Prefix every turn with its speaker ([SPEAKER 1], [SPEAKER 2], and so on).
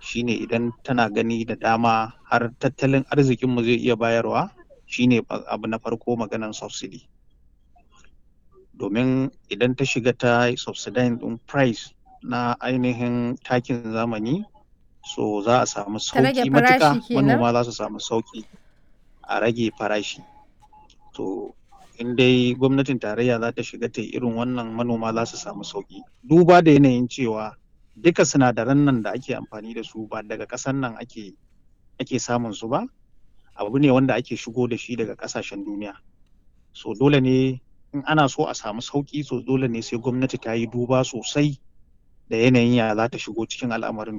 [SPEAKER 1] shine idan tana gani da dama har tattalin arzikinmu zai iya bayarwa shine abu na farko maganan subsidy domin idan ta shiga ta subsidizing din price na ainihin takin zamani so za a samu sauki matuka manoma za su samu sauki a rage farashi to in dai gwamnatin tarayya za ta shiga ta irin wannan manoma za su samu sauki duba da yanayin cewa duka sinadaran nan da ake amfani da su ba daga ƙasan nan ake ake samun su ba abu ne wanda ake shigo da shi daga ƙasashen duniya so dole ne in ana so a samu sauki so dole ne sai gwamnati ta yi duba sosai da yanayin ya za ta shigo cikin al'amarin